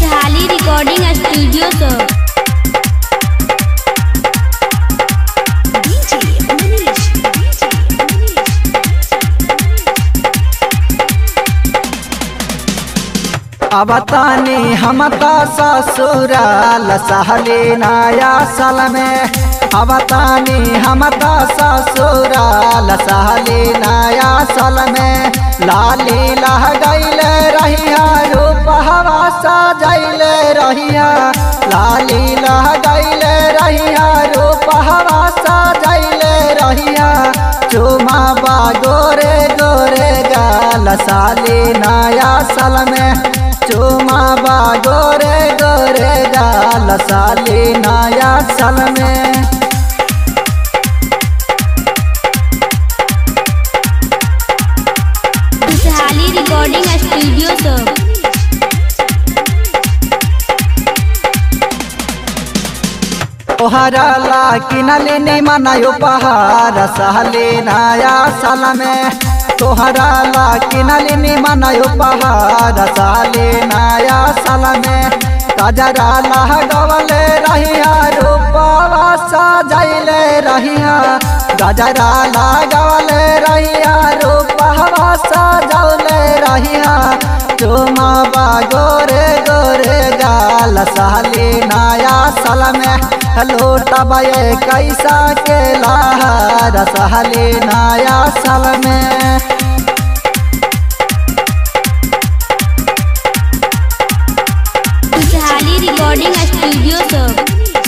खुशहाली recording studio सब अब तानी हम त ससुराल सहली नया साल में अब तानी हम त ससुराल सहली नया साल में लाली लह गईले रहिया रूप हवा सजैले रहिया लाली लह गईले रहिया रूप हवा सजैले रहिया चुमा बा गोरे गोरे गाल साली नया साल में चुमा बा गोरे गोरे गाल साली नया साल में खुशहाली रिकॉर्डिंग स्टूडियो सब तोहरा ला किनले ने मनायो पहाड़ सहले नया साल में तोहरा ला किनले ने मनायो पहाड़ सहले नया साल में कजरा लह गवले रहिया रूपवा सजैले रहिया गजरा लागवले रहिया रूपवा सजौले रहिया चुमा बा गोरे गोरे गाल सहली नया साल में लूटबे कैसा के लहर सहली नया साल में खुशहाली रिकॉर्डिंग स्टूडियो सब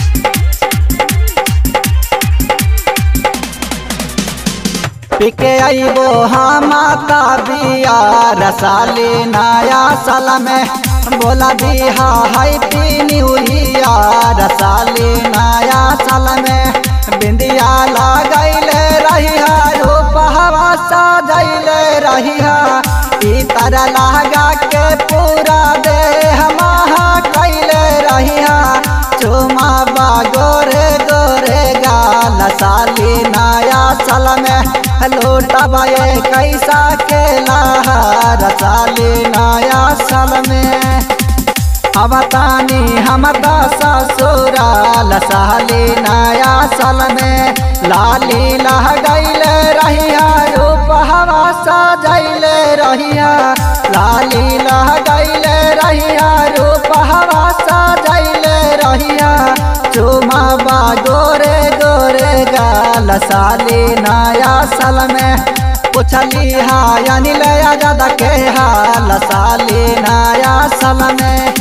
पिके अबो माता बिया रसाली नया साल में बोला दिहा हैप्पी न्यू ईयर रसाली नया साल में बिंदिया लगैले रहिया रूप हवा सजैले रहिया इतर लगा के पूरा देह महा कैले रहिया चुमा बा गोरे गोरे गाल साली नया साल में लूटबे कैसा के लहर साली नया साल में अब तानी हम ससुराल साली नया साल में लाली लह गईले रहिया रूप हवा सजैले रहिया लाली लह गईले रहिया रूप हवा सजैले रहिया चुमा बा गोरे गोरे गाल साली नया साल में पुछली हा अनिल आजाद के हाल साली नया साल में